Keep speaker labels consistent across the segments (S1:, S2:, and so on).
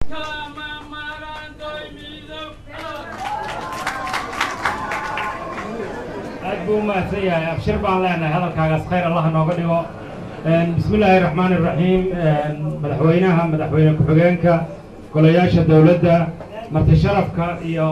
S1: aad buu u mahadsan yahay abshir baan leenahay hadalkaagaas khayr allah nooga dhigo bismi illaahi raxmaani raxiim madaxweynaha madaxweyne ku-xigeenka golayaasha dowladda marti sharafka iyo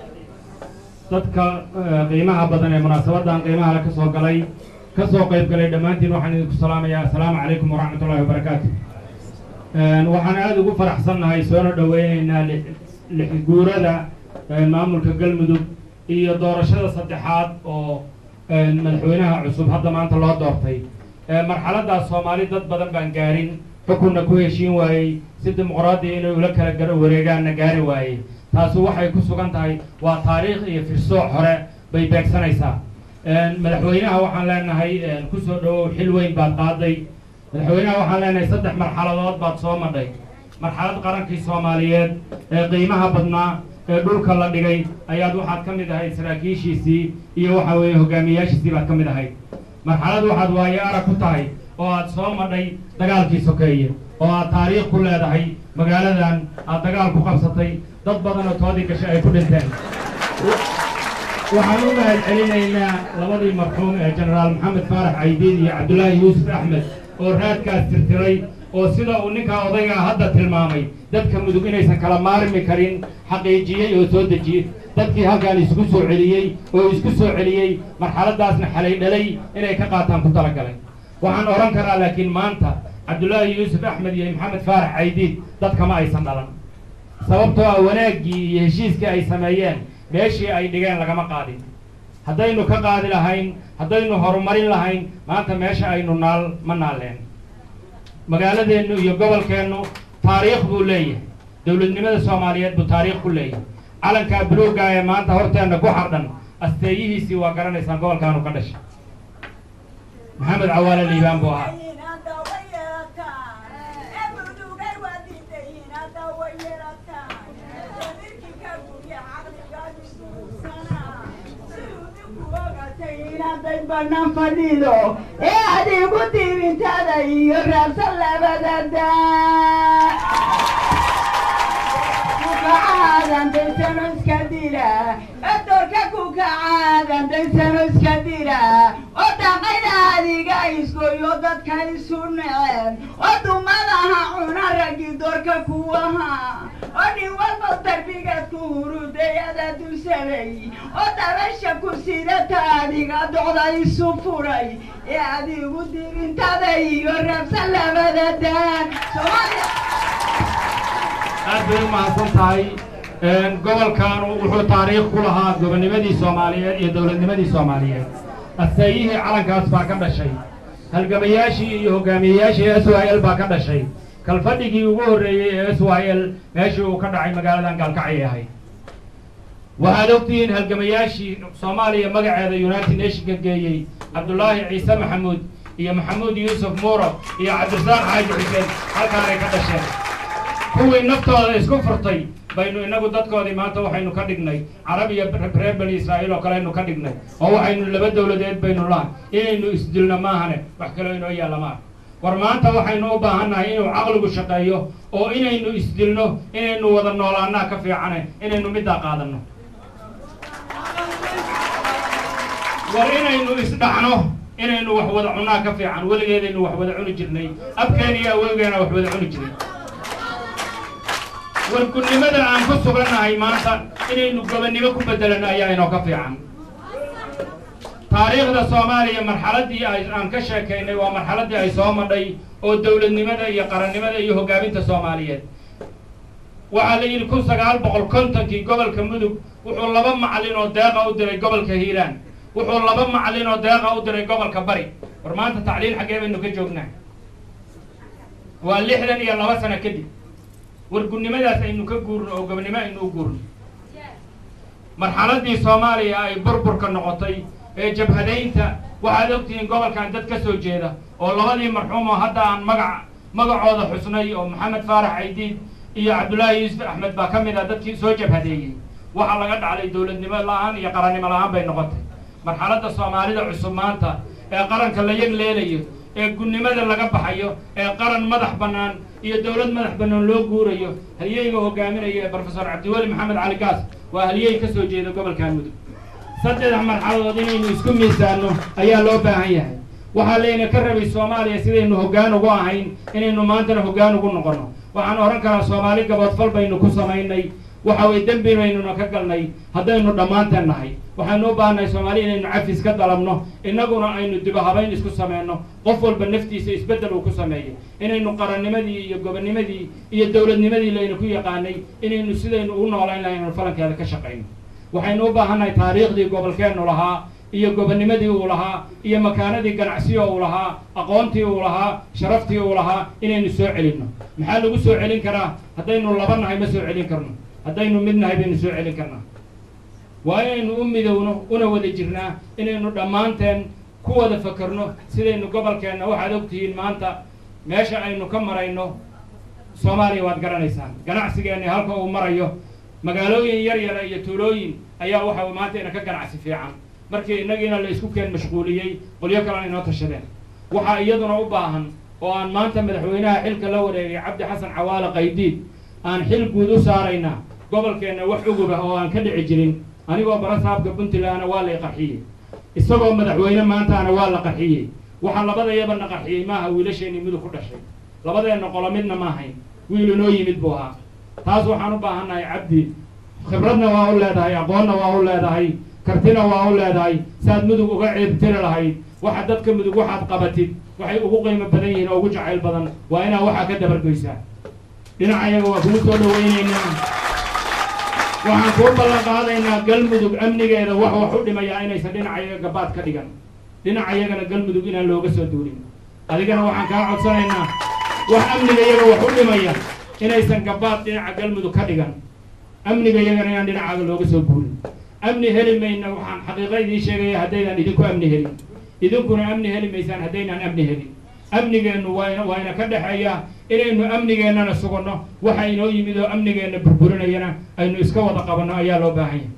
S1: dadka qiimaha badan ee munaasabadan qiimaha le ka soo galay ka soo qayb galay dhammaantiin waxaan idinku salaamayaa assalaamu calaykum waraxmat ullahi wabarakaatu waxaan aada ugu faraxsannahay soona dhoweyneynaa lix guurada maamulka galmudug iyo doorashada saddexaad oo madaxweynaha cusub hadda maanta loo doortay marxaladaas soomaali dad badan baan gaarin xukunna ku heshiin waayey si dimuqraadiya inay ula kala gar wareegaanna gaari waayey taasu waxay ku sugan tahay waa taariikh iyo firsooc hore bay beegsanaysaa madaxweynaha waxaan leenahay kusoo dhawow xil weyn baad qaaday madaxweynaha waxaan leenahay saddex marxaladood baad soo madhay marxalad qarankii soomaaliyeed ee qiimaha badnaa ee dhulka la dhigay ayaad waxaad ka mid ahayd saraakiishiisii iyo waxa weeye hogaamiyaashiisii baad ka mid ahayd marxalad waxaad waayo arag ku tahay oo aad soo madhay dagaalkii sokeeye oo aad taariikh ku leedahay magaaladan aad dagaal ku qabsatay dad badan oo toodii gashay ay ku dhinteen waxaan u mahad celinaynaa labadii marxuum ee jenaraal maxamed faarax caydiid iyo cabdulaahi yuusuf axmed oo raadkaas tirtiray oo sida uu ninkaa odaygaa hadda tilmaamay dadka mudug inaysan kala maarmi karin xaqiijiyey oo soo dejiyey dadkii halkaan isku soo celiyey oo isku soo celiyey marxaladaasna xalay dhalay inay ka qaataan ku talagalay waxaan odhan karaa laakiin maanta cabdulaahi yuusuf axmed iyo maxamed faarax caydiid dadkama aysan dhalan sababtoo ah wanaaggii iyo heshiiskii ay sameeyeen meeshii ay dhigeen lagama qaadin haddaynu ka qaadi lahayn haddaynu horumarin lahayn maanta meesha aynu naal ma naaleen magaaladeennu iyo gobolkeennu taariikh buu leeyahay dowladnimada soomaaliyeed buu taariikh ku leeyahay calankaa buluugga ee maanta horteenna ku xardhan asteeyihiisii waa garanaysaan gobolkaanu ka dhashay maxamed cawaale liibaan buu ahaa
S2: banaan fadhido ee adigu diibintada iyo raabsan labada daa kukacaadan daysano iska dila edorka kukacaadan daysano iska dila oo dhaqayda adiga iskoyo dadka isu neceen oo dumadaha cuna raggi doorka kuwaha oo nin walba darbigaad ku hurudayada dulsaday oo dabasha ku sidata adiga docda isu furay ee adigu diibintada iyo raabsan labada daan soomaaliya
S1: aad bay u mahadsan tahay gobolkaanu wuxuu taariikh ku lahaa gobonnimadii soomaaliyeed iyo dowladnimadii soomaaliyeed asteeyihii calankaas baa ka dhashay halgamayaashii iyo hogaamiyeyaashii s y l baa ka dhashay kalfadhigii ugu horreeyey ee s y l meeshii uu ka dhacay magaaladan gaalkacay ahayd waxaad ogtihiin halgamayaashii soomaaliya magaceeda united nationka geeyey cabdulaahi ciise maxamuud iyo maxamuud yuusuf muuro iyo cabdirasaaq xaaji xuseen halkaanay ka dhasheen kuwii naftooda isku furtay baynu inagu dadkoodii maanta waxaynu ka dhignay carab iyo reer bani israa'iil oo kaleaynu ka dhignay oo waxaynu laba dowladeed baynu laha inaynu isdilno maahane wax kaloo inoo yaalla maaha war maanta waxaynu u baahannahay inuu caqligu shaqeeyo oo inaynu isdilno inaynu wada noolaannaa ka fiicane inaynu middaa qaadanno war inaynu isdhacno inaynu wax wada cunnaa ka fiican weligeedaynu wax wada cuni jirnay abkeena iyo awowgeena wax wada cuni jiray wargunnimada aan ku sugannahay maanta inaynu gobonnimo ku beddelano ayaa inoo ka fiican taariikhda soomaaliya marxaladdii ay aan ka sheekaynay waa marxaladdii ay soo madhay oo dowladnimada iyo qarannimada iyo hoggaaminta soomaaliyeed waxaa la yidhi kun sagaal boqol kontonkii gobolka mudug wuxuu laba macallin oo deeqa u diray gobolka hiiraan wuxuu laba macallin oo deeqa u diray gobolka bari war maanta tacliil xaggee baynu ka joognaa waa lixdan iyo laba sano kadib wargunnimadaas aynu ka guurno oo gobonnimo aynu u guurno marxaladdii soomaaliya ay burburka noqotay ee jabhadaynta waxaad ogtihiin gobolkan dad ka soo jeeda oo labadii marxuum oo hadda aan magac magacooda xusnay oo maxamed faarax caydiid iyo cabdullaahi yuusuf axmed baa ka mid ah dadkii soo jabhadeeyey waxaa laga dhaclay dowladnimo la-aan iyo qarannimo la-aan bay noqotay marxaladda soomaalida cusub maanta ee qaranka la yag leelayo ee gunnimada laga baxayo ee qaran madax bannaan iyo dowlad madax bannaan loo guurayo halyeyga hogaaminaya brofesor cabdiweli maxamed cali gaas waa halyey ka soo jeeda gobolkan mudug saddex marxaladood inaynu isku miisaanno ayaa loo baahan yahay waxaa layna ka rabay soomaaliya sidaynu hoggaan ugu ahayn inaynu maantana hoggaan ugu noqonno waxaan odhan karaa soomaali gaboodfal baynu ku samaynay waxa weye dembi baynuna ka galnay haddaynu dhammaanteen nahay waxaynu u baahannahay soomaali inaynu cafis ka dalabno innaguna aynu dibahabayn isku sameyno qof walba naftiisa isbeddel uu ku sameeyo inaynu qarannimadii iyo gobonnimadii iyo dowladnimadii laynu ku yaqaanay inaynu sidaynu u noolayn lahay inaynu falankeeda ka shaqayno waxaynu u baahannahay taariikhdii gobolkeennu lahaa iyo gobonnimadii uu lahaa iyo makaanadii ganacsiyo uu lahaa aqoontii uu lahaa sharaftii uu lahaa inaynu soo celinno maxaa lagu soo celin karaa haddaynu laba nahay ma soo celin karno haddaynu mid nahay baynu soo celin karnaa waa inaynu u midowno una wada jirnaa inaynu dhammaanteen ku wada fakerno sidaynu gobolkeenna waxaad ogtihiin maanta meesha aynu ka marayno soomaaliya waad garanaysaan ganacsigeenni halka uu marayo magaalooyin yar yara iyo tuulooyin ayaa waxa maanta ina ka ganacsi fiican markii innagiina la isku keen mashquuliyey qolyo kalena inoo tashadeen waxaa iyaduna u baahan oo aan maanta madaxweynaha xilka la wareegay cabdi xasan cawaale qaydiid aan xil guud u saaraynaa gobolkeenna wax ugubah oo aan ka dhici jirin anigoo barasaabka puntlandna waa lay qarxiyey isagoo madaxweyne maantaana waa la qarxiyey waxaa labadayaba na qarxiyey maaha wiilasheenii mudug ku dhashay labadeenna qolo midna maahayn wiil inoo yimid buu ahaa taas waxaan u baahannahay cabdi khibradna waa u leedahay aqoonna waa u leedahay kartina waa u leedahay saaad mudug uga ceebtiri lahayd waxa dadka mudug waxaad qabatid waxay ugu qiimo badan yihiin oo ugu jacayl badan waa inaad waxaa ka dabargoysaa dhinacayaga waa kugu soo dhawaynaynaa waxaan kuu ballan qaadaynaa galmudug amnigeeda wax wax u dhimayaa inaysan dhinacayaga gabaad ka dhigan dhinacayagana galmudug inaan looga soo duulin adigana waxaan kaa codsanaynaa wax amnigayaga wax u dhimaya inaysan gabaad dhinaca galmudug ka dhigan amnigayagana inaan dhinacaaga looga soo guulin amni heli mayna waxaan xaqiiqa idiin sheegaya haddaydaan idinku amni helin idinkuna amni heli maysaan haddaynaan amni helin amnigeennu waa waa ina ka dhexeeya inaynu amnigeennana suganno waxa inoo yimid oo amnigeenna burburinayana aynu iska wada qabanno ayaa loo baahan yahay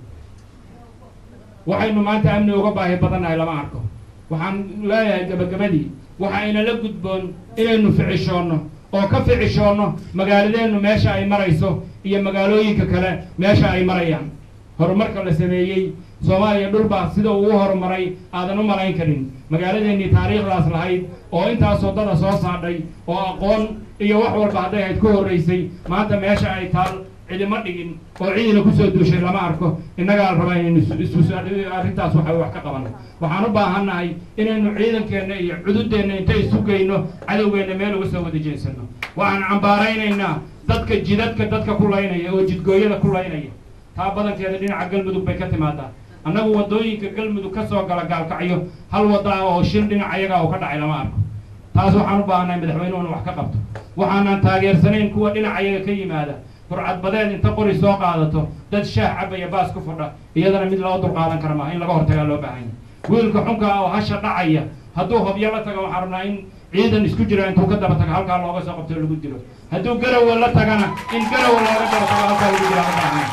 S1: waxaynu maanta amni uga baahi badannahay lama arko waxaan leeyahay gabagabadii waxa inala gudboon inaynu ficishoonno oo ka ficishoonno magaaladeennu meesha ay marayso iyo magaalooyinka kale meesha ay marayaan horumarka la sameeyey soomaaliya dhulbaa sida uu u horumaray aadan u malayn karin magaaladeennii taariikhdaas lahayd oo intaasoo dada soo saadhay oo aqoon iyo wax walba hadday ahayd ku horraysay maanta meesha ay taal cidima dhigin oo cidina kusoo duushay lama arko innagaa la rabaa inaynu arrintaas waxa wax ka qabano waxaan u baahannahay inaynu ciidankeenna iyo cududeenna intay isu geyno cadowgeenna meel uga soo wada jeensano waxaan cambaaraynaynaa dadka jidadka dadka ku laynaya oo jidgooyada ku laynaya taa badankeeda dhinaca galmudug bay ka timaadaa annagu waddooyinka galmudug ka soo gala gaalkacyo hal wadda ah oo shil dhinac ayaga oo ka dhacay lama arko taas waxaan u baahannahay madaxweynuhu in wax ka qabto waxaanan taageersanayn kuwa dhinac ayaga ka yimaada burcadbadeed inta qori soo qaadato dad shaah cabaya baas ku fadha iyadana mid loo dulqaadan kara maaha in laga hortagaa loo baahan yahay wiilka xunka ah oo hasha dhacaya hadduu hobyo la tago waxaan rabnaa in ciidan isku jira intuu ka daba tago halkaa looga soo qabto lagu dilo hadduu garawa la tagana in garawa looga daba tago halkaa lagu dilo lama baahan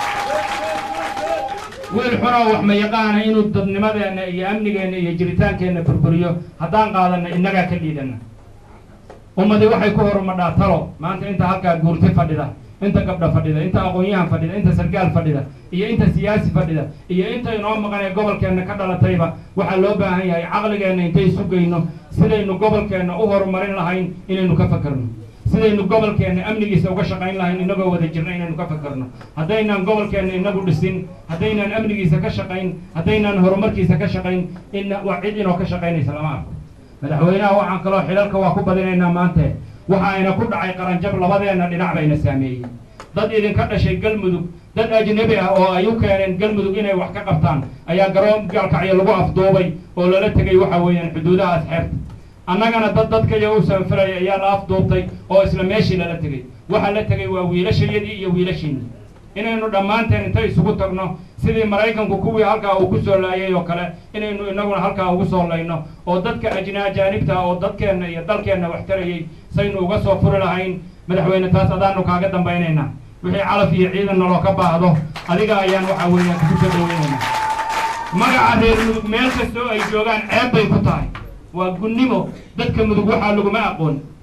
S1: wiil xunoo wax ma yaqaana inuu dadnimadeenna iyo amnigeenna iyo jiritaankeenna burburiyo haddaan qaadanna innagaa ka liidana ummadi waxay ku horumadhaa talo maanta inta halkaa guurti fadhida inta gabdha fadhida inta aqoon-yahan fadhida inta sargaal fadhida iyo inta siyaasi fadhida iyo inta inoo maqan ee gobolkeenna ka dhalatayba waxaa loo baahan yahay caqligeenna intay isu geyno sidaynu gobolkeenna u horumarin lahayn inaynu ka fakerno sidaynu gobolkeenna amnigiisa uga shaqayn lahayn inagoo wada jirna inaynu ka fakerno haddaynaan gobolkeenna inagu dhisin haddaynaan amnigiisa ka shaqayn haddaynaan horumarkiisa ka shaqayn ina waa cid inoo ka shaqaynaysa lama arko madaxweynaha waxaan kaloo xilalka waa ku badinaynaa maante waxa ayna ku dhacay qaranjab labadeenna dhinac bayna saameeyey dad idinka dhashay galmudug dad ajnebi ah oo ay u keeneen galmudug inay wax ka qabtaan ayaa garoon gaalkacyo lagu afduubay oo lala tegay waxa weeyaan xuduudahaas xeerta annagana dad dadkaya u sanfilaya ayaa la afduubtay oo isla meeshii lala tegay waxa la tegay waa wiilashayadii iyo wiilashiinii inaynu dhammaanteen intay isugu tagno sidii maraykanku kuwii halkaa uu ku soo laayay oo kale inaynu inaguna halkaa ugu soo layno oo dadka ajna ajaanibta oo dadkeenna iyo dalkeenna wax tarayay saynu uga soo furi lahayn madaxweyne taas adaanu kaaga dambaynaynaa wixii calaf iyo ciidan naloo ka baahdo adiga ayaan waxa weeyaan kugu soo dhaweynaynaa magaca reer mudug meel kastoo ay joogaan ceeb bay ku tahay waa gunnimo dadka mudug waxaa laguma aqoon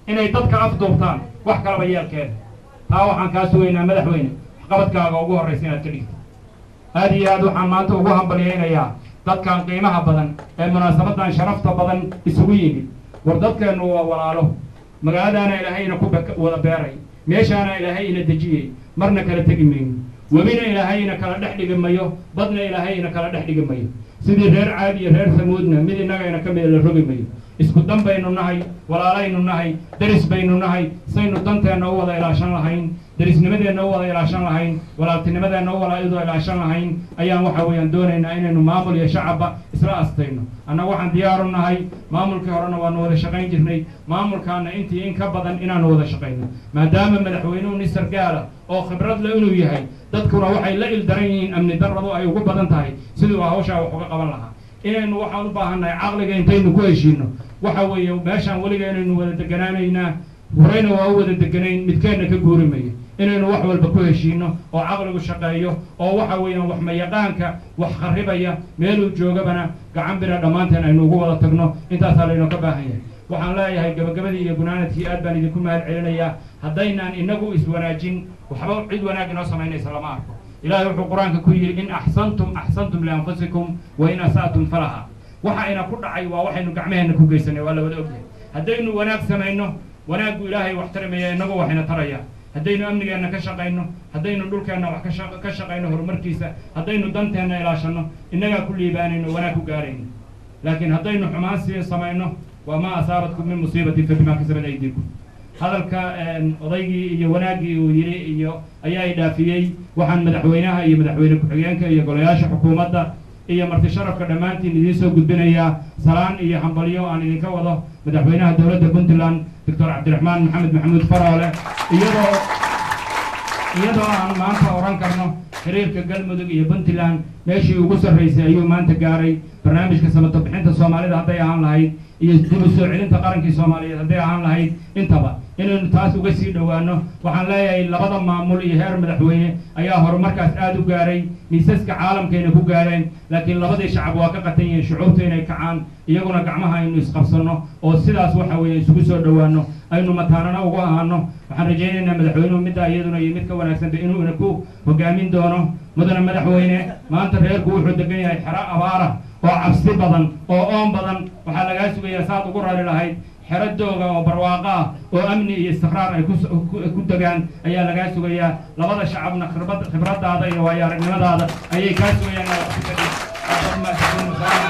S1: inay dadka afduubtaan wax kalaba yeelkeeda taa waxaan kaa sugaynaa madaxweyne waxqabadkaaga ugu horraysa inaad ka dhigto aad iyo aad waxaan maanta ugu hambalyaynayaa dadkan qiimaha badan ee munaasabadan sharafta badan isugu yimid war dadkeennu waa walaalo magaaladaana ilaahayna ku wada beeray meeshaana ilaahay ina dejiyey marna kala tegi mayno webina ilaahayna kala dhex dhigi mayo badna ilaahayna kala dhex dhigi mayo sidii reer caad iyo reer samuudna mid innagayna ka mida la rogi mayo isku dan baynu nahay walaalaynu nahay deris baynu nahay saynu danteenna u wada ilaashan lahayn derisnimadeenna u wada ilaashan lahayn walaaltinimadeenna u wada ilaashan lahayn ayaan waxa weeyaan doonaynaa inaynu maamul iyo shacabba isla astayno annaga waxaan diyaaru nahay maamulkii horena waanu wada shaqayn jirnay maamulkaana intii in ka badan inaanu wada shaqayno maadaama madaxweynuhu nin sargaala oo khibrad le inuu yahay dadkuna waxay la ildaran yihiin amni darradu ay ugu badan tahay siduu hawshaa wax uga qaban lahaa inaynu waxaan u baahannahay caqliga intaynu ku heshiino waxa weeye meeshaan weliga inaynu wada deganaanaynaa horeyna waa u wada deganayn midkeenna ka guuri mayo inaynu wax walba ku heshiino oo caqligu shaqeeyo oo waxa weeyaan wax mayaqaanka wax kharribaya meeluu joogabana gacan bira dhammaanteen aynu ugu wada tagno intaasaa laynoo ka baahan yahay waxaan leeyahay gabagabadii iyo gunaanadkii aad baan idinku mahad celinayaa haddaynaan inagu iswanaajin waxba cid wanaag inoo samaynaysa lama arko ilaahay wuxuu qur-aanka ku yidhi in axsantum axsantum lianfusikum wa in asa'tum falaha waxa ina ku dhacay waa waxaynu gacmaheenna ku geysanay waa la wada ogyahay haddaynu wanaag samayno wanaaggu ilaahay wax tarimaya inagu waxayna taraya haddaynu amnigeenna ka shaqayno haddaynu dhulkeenna wax ka shaqayno horumarkiisa haddaynu danteenna ilaashanno innagaa ku liibaanayno wanaag ku gaarayno laakiin haddaynu xumaan sii samayno waa maa asaabatkum min musiibatin fa bimaa kasabat aydiikum hadalka odaygii iyo wanaaggii uu yidhi iyo ayaa i dhaafiyey waxaan madaxweynaha iyo madaxweyne ku-xigeenka iyo golayaasha xukuumadda iyo marti sharafka dhammaantiin idiin soo gudbinayaa salaan iyo hambalyo aan idinka wado madaxweynaha dowladda puntland doctor cabdiraxmaan maxamed maxamuud faroole iyadoo iyadoo aan maanta oran karno xiriirka galmudug iyo puntland meeshii ugu sarraysay ayuu maanta gaaray barnaamijka samato bixinta soomaalida hadday ahaan lahayd iyo dib u soo celinta qarankii soomaaliyeed hadday ahaan lahayd intaba inaynu taas uga sii dhowaano waxaan leeyahay labada maamul iyo heer madaxweyne ayaa horumarkaas aada u gaaray miisaska caalamkayna ku gaareen laakiin labadii shacab waa ka qatan yihiin shucuubta inay kacaan iyaguna gacmaha aynu isqabsanno oo sidaas waxa weeye isugu soo dhowaano aynu mataanana ugu ahaano waxaan rajaynaynaa madaxweynuhu middaa iyaduna iyo mid ka wanaagsanba inuu ina ku hogaamin doono mudana madaxweyne maanta reerku wuxuu degan yahay xero abaara oo cabsi badan oo oon badan waxaa lagaa sugayaa saad ugu rari lahayd xero dooga oo barwaaqo ah oo amni iyo istiqraar ay ku degaan ayaa lagaa sugayaa labada shacabna khibrad khibradaada iyo waayo aragnimadaada ayay kaa sugayaan